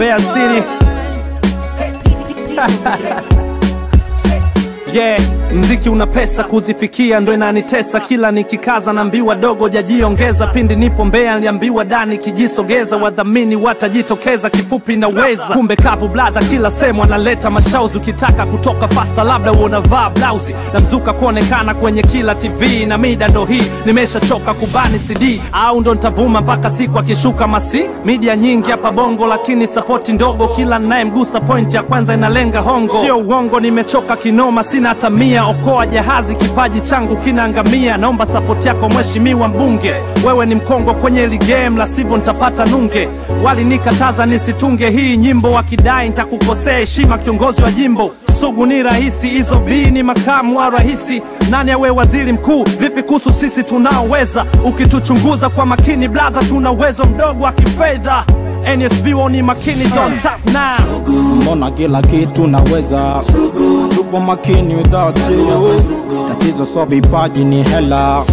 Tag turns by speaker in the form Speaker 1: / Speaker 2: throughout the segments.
Speaker 1: Mbeya City. Yeah, mziki una pesa kuzifikia ndo inanitesa kila nikikaza naambiwa dogo jajiongeza pindi nipo Mbeya niliambiwa dani kijisogeza wadhamini watajitokeza kifupi naweza kumbe kavu bladha kila sehemu analeta mashauzi ukitaka kutoka fasta labda unavaa blausi na mzuka kuonekana kwenye kila tv na mida ndo hii nimeshachoka kubani cd au ndo nitavuma mpaka siku akishuka masi media nyingi hapa bongo lakini sapoti ndogo kila nayemgusa point ya kwanza inalenga hongo sio uongo nimechoka kinoma sina hata mia okoa jahazi kipaji changu kinaangamia naomba sapoti yako mheshimiwa mbunge wewe ni mkongo kwenye hili game la sivyo nitapata nunge walinikataza nisitunge hii nyimbo wakidai nitakukosea heshima kiongozi wa jimbo sugu ni rahisi hizo bii ni makamu wa rahisi nani awe waziri mkuu vipi kuhusu sisi tunaoweza ukituchunguza kwa makini blaza tuna uwezo mdogo wa kifedha nsb woni makini zon tap now
Speaker 2: mbona kila kitu naweza tupo makini without you tatizo so vipaji ni hela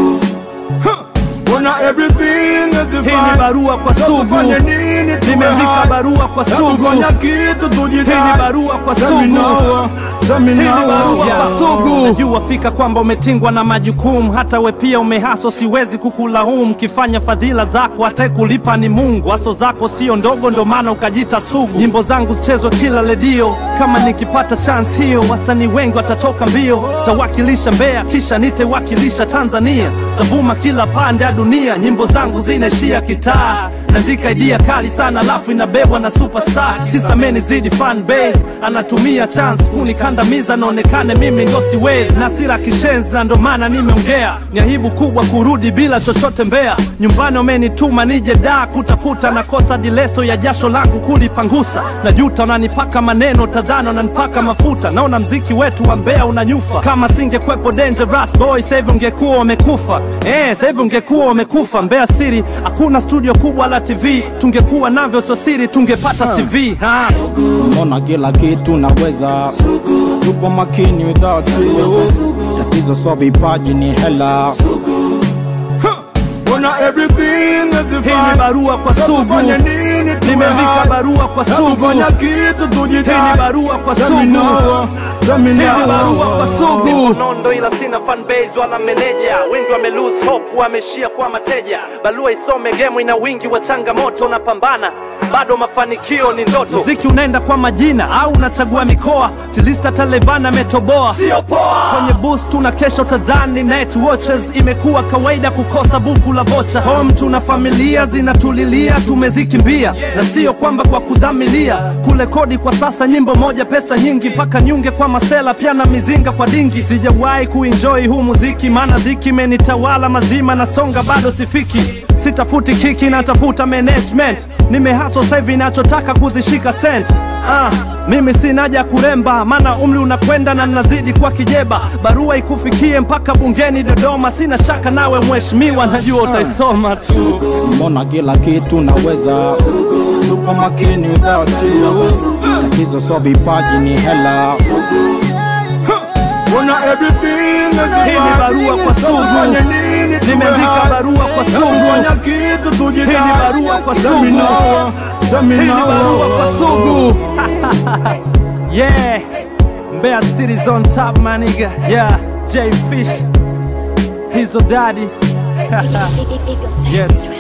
Speaker 3: Wanna everything is
Speaker 1: hii ni
Speaker 3: divine.
Speaker 1: barua kwa sugu
Speaker 3: Tufanye nini tuwe
Speaker 1: nimeandika
Speaker 3: hai?
Speaker 1: barua kwa sugu
Speaker 3: Hatufanya kitu tujidai.
Speaker 1: Hii ni barua kwa
Speaker 3: Let me
Speaker 1: sugu.
Speaker 3: know, let me
Speaker 1: Hii ni
Speaker 3: know.
Speaker 1: barua
Speaker 3: Yeah.
Speaker 1: kwa sugu. Najua fika kwamba umetingwa na majukumu, hata we pia umehaso, siwezi kukulaumu. Kifanya fadhila zako, hata kulipa ni Mungu. Haso zako sio ndogo, ndo maana ukajita sugu. Nyimbo zangu zichezwe kila redio, kama nikipata chance hiyo, wasanii wengi watatoka mbio. Tawakilisha Mbeya, kisha nitewakilisha Tanzania, tavuma kila pande ya dunia. Nyimbo zangu zinaishia kitaa naandika idea kali sana alafu inabebwa na superstar kisa meni zidi fan base anatumia chance kunikandamiza naonekane mimi ndo siwezi na sira kishenzi na ndo maana nimeongea ni aibu kubwa kurudi bila chochote mbea nyumbani wamenituma nije daa kutafuta nakosa dileso ya jasho langu kulipangusa najuta unanipaka maneno tadhana unanipaka mafuta naona mziki wetu wa mbea unanyufa kama singekwepo dangerous boy sahivi ungekuwa wamekufa eh, sahivi ungekuwa wamekufa mbea siri hakuna studio kubwa la tv tungekuwa navyo sio siri tungepata cv ha.
Speaker 2: mbona kila kitu naweza tupo makini without you tatizo so vipaji ni hela
Speaker 3: Wanna everything is
Speaker 1: hii ni
Speaker 3: divine.
Speaker 1: barua kwa sugu
Speaker 3: Tufanye nini tuwe
Speaker 1: nimeandika
Speaker 3: hai?
Speaker 1: barua kwa sugu
Speaker 3: Hatufanya kitu tujidai.
Speaker 1: Hii ni barua kwa
Speaker 3: Let me
Speaker 1: sugu.
Speaker 3: know, let me
Speaker 1: Hii ni
Speaker 3: know.
Speaker 1: barua kwa sugu nondo ila sina fan base wala meneja wengi wame lose hope wameishia kwa mateja barua isome game ina wingi wa changamoto napambana bado mafanikio ni ndoto mziki unaenda kwa majina au unachagua mikoa tilista talevana ametoboa sio poa kwenye booth tuna kesha utadhani night watches imekuwa kawaida kukosa buku la vocha home tuna familia zinatulilia tumezikimbia na sio kwamba kwa kudhamilia kule kodi kwa sasa nyimbo moja pesa nyingi mpaka nyunge kwa masela pia na mizinga kwa dingi sijawahi kuenjoy huu muziki maana dhiki imenitawala mazima na songa bado sifiki sitafuti kiki natafuta management nimehaso sahivi nachotaka kuzishika sent ah, mimi sina haja ya kuremba maana umri unakwenda na nazidi kwa kijeba barua ikufikie mpaka bungeni dodoma sina shaka nawe mheshimiwa najua utaisoma tu
Speaker 2: mbona kila kitu naweza tupo makini without you tatizo so vipaji ni hela
Speaker 3: Wanna everything is divine.
Speaker 1: Hii ni barua kwa sugu.
Speaker 3: Tufanye nini tuwe
Speaker 1: nimeandika
Speaker 3: hai?
Speaker 1: barua kwa sugu
Speaker 3: Hatufanya kitu tujidai.
Speaker 1: Hii ni barua kwa
Speaker 3: Let me
Speaker 1: sugu.
Speaker 3: know, let me
Speaker 1: hii ni
Speaker 3: know.
Speaker 1: barua kwa sugu yeah Mbeya City's on top my nigga yeah J Fish hizo daddy yeah